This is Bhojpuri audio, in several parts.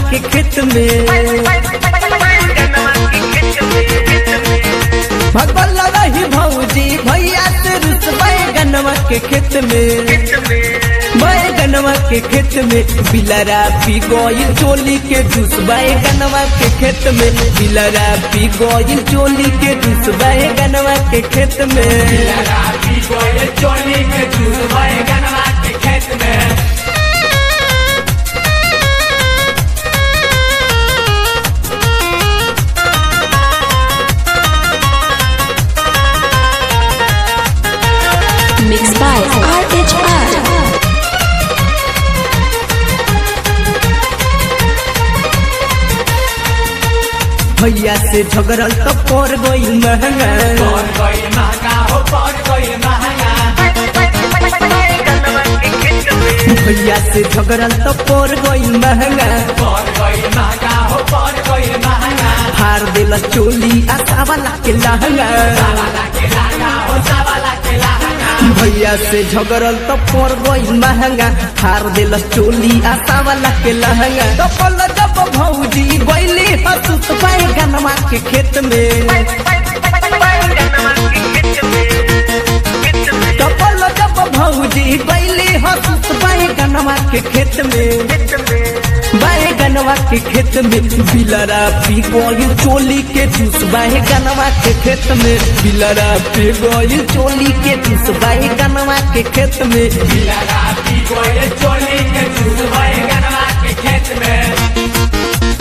के खेत में भगवान रही भौजी भैया से रुस बैगनवा के खेत में बैगनवा के खेत में बिलरा पी गोइल चोली के जूस बैगनवा के खेत में बिलरा पी गोइल चोली के जूस बैगनवा के खेत में चोली के जूस बैगनवा के खेत में Mixed by RHR. भैया से झगड़ल तो पड़ गई महंगा पड़ गई महंगा हो पड़ गई महंगा भैया से झगड़ल तो पड़ गई महंगा पड़ गई महंगा हो पड़ गई महंगा हार दिल चोली आशा वाला के लहंगा सावाला के लहंगा हो सावाला के लहंगा भैया से झगड़ल तो पड़ गई महंगा हार दिल चोली आशा वाला के लहंगा कपल जब भौजी गईली हसुत पाए गनवा के खेत में कपल जब भौजी गईली हसुत पाए गनवा के खेत में बाहे गनवा के खेत में बिलरा पी गई चोली के जूस बाहे गनवा के खेत में बिलरा पी गई चोली के जूस बाहे गनवा के खेत में बिलरा पी गई चोली के जूस बैगनवा के खेत में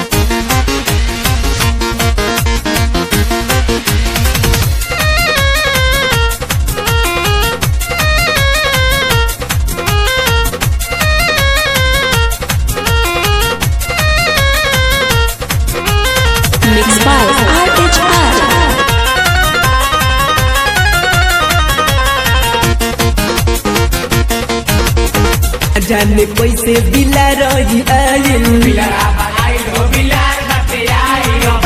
Mixed by RHR. जाने कैसे बिला रही आयल बिलरा बनाई हो बिलार बटे आई हो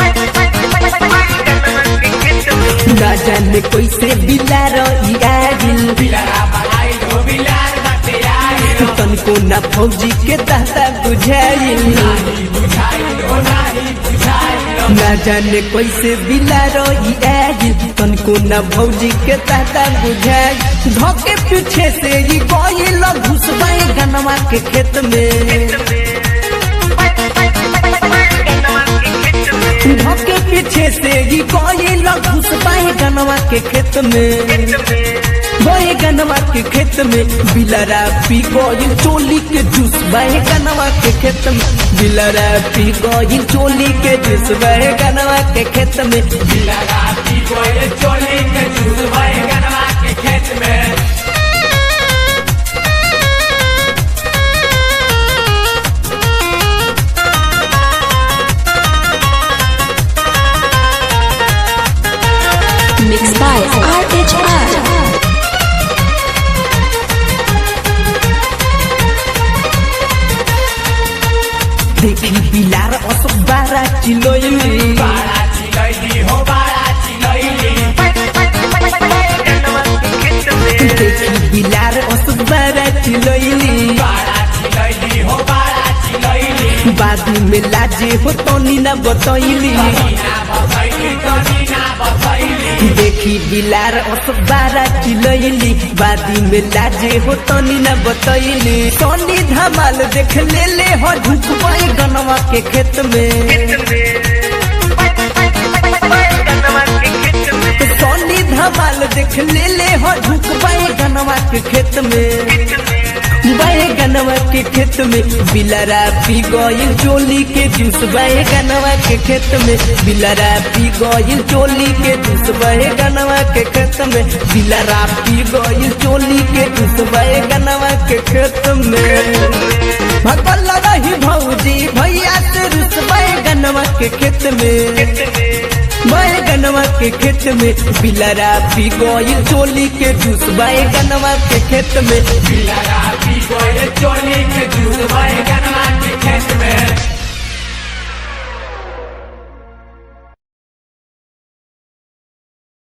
ना जाने कैसे बिला रही आयल बिलरा बनाई हो बिलार बटे आई हो तनको ना फौजी के तहता बुझाइल नाही बुझाई हो नाही बुझाई हो ना जाने कैसे बिला रही आयल तनको ना भौजी के तहता बुझाइल धोके पीछे से ही गईल घुसबाई गनवा के खेत में धोके पीछे से ही गईल घुसबाई गनवा के खेत में बहे गनवा के खेत में बिलरा पी गईल चोली के जूस बहे गनवा के खेत में बिलरा पी गईल चोली के जूस बहे गनवा के खेत में बिलरा पी गई चोली के जूस बैगनवा के खेत में Mixed by RHR. देखी बिलार असो बारा चिलोइली बाड़ा चिलैली हो बाड़ा चिलैली देखी बिलार असो बारा चिलोइली बाड़ा चिलैली हो बाड़ा चिलैली बादी में लाजे हो तनी ना बतैली ना बतैली तनी ना बतैली देखी बिलार असो बारा चिलोइली बादी में लाजे हो तनी ना बतैली तनी धमाल देख ले ले हो ढुकबाई गनवा के खेत में सोनी धमाल देख ले ले हो ढुकबाई गनवा के खेत में बाए गनवा के खेत में बिलरा पी गईल चोली के जूस बाए गनवा के खेत में बिलरा पी गईल चोली के जूस बाए गनवा के खेत में बिलरा पी गईल चोली के जूस बाए गनवा के खेत में भगवान रही भौजी भैया से रुस बाए गनवा के खेत में बाए गनवा के खेत में बिलरा पी गईल चोली के जूस बाए गनवा के खेत में बिलरा पी गई चोली के जूस बैगनवा